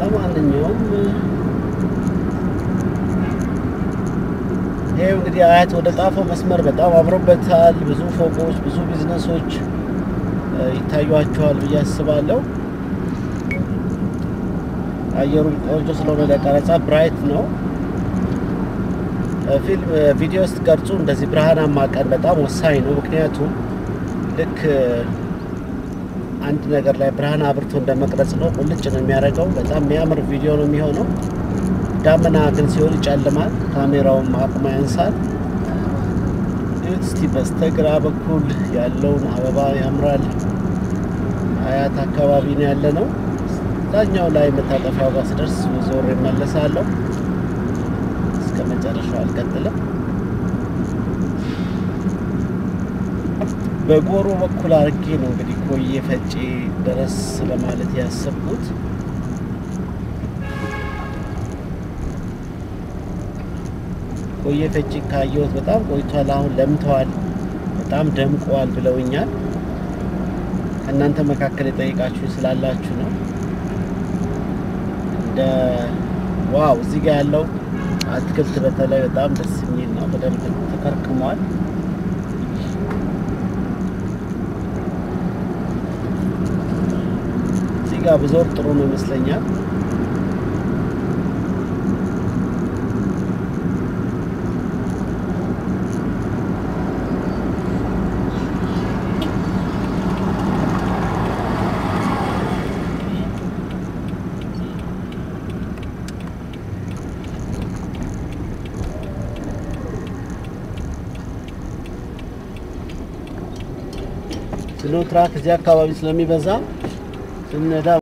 ለማንኛውም ይሄው እንግዲህ አያት ወደ ጣፎ መስመር በጣም አምሮበታል። ብዙ ፎቆች፣ ብዙ ቢዝነሶች እ፣ ይታዩዋቸዋል ብዬ አስባለሁ። አየሩም ቆንጆ ስለሆነ ለቀረጻ ብራይት ነው። እ፣ ፊልም እ፣ ቪዲዮ ስትቀርጹ እንደዚህ ብርሃናማ ቀን በጣም ወሳኝ ነው። ምክንያቱም ልክ እ፣ አንድ ነገር ላይ ብርሃን አብርቶ እንደመቅረጽ ነው። ቁልጭ ነው የሚያደርገው። በጣም የሚያምር ቪዲዮ ነው የሚሆነው። ዳመና ግን ሲሆን ይጨልማል፣ ካሜራውም አቅሙ ያንሳል። እዩት እስቲ በስተግራ በኩል ያለውን አበባ ያምራል። አያት አካባቢ ነው ያለ ነው። እዛኛው ላይ መታጠፊያው ጋር ስደርስ ዞር ይመለሳለሁ። እስከ መጨረሻው አልቀጥልም። በጎሮ በኩል አድርጌ ነው እንግዲህ ኮዬ ፈጬ ድረስ ለማለት ያሰብኩት። ኮዬ ፈጬ ካየሁት በጣም ቆይቷል። አሁን ለምተዋል፣ በጣም ደምቀዋል ብለውኛል። ከእናንተ መካከል የጠየቃችሁ ስላላችሁ ነው። እንደ ዋው እዚህ ጋር ያለው አትክልት በተለይ በጣም ደስ የሚል ነው። በደንብ ተከርክሟል። እዚህ ጋር ብዞር ጥሩ ነው ይመስለኛል። ስኖ ትራክ እዚህ አካባቢ ስለሚበዛ ስነዳ